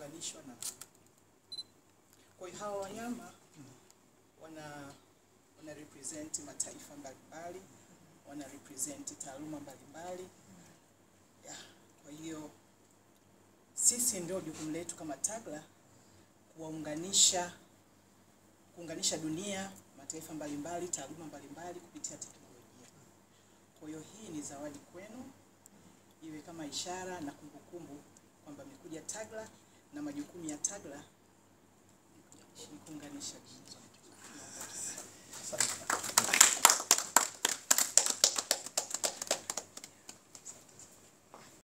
kuunganishwa na kwa hiyo hawa wanyama wana wana represent mataifa mbalimbali, wana represent taaluma mbalimbali. Yeah, kwa hiyo sisi ndio jukumu letu kama TAGLA kuwaunganisha kuunganisha dunia, mataifa mbalimbali, taaluma mbalimbali kupitia teknolojia. Kwa hiyo hii ni zawadi kwenu, iwe kama ishara na kumbukumbu kwamba mmekuja TAGLA na majukumu ya TAGLA ni kuunganisha dunia.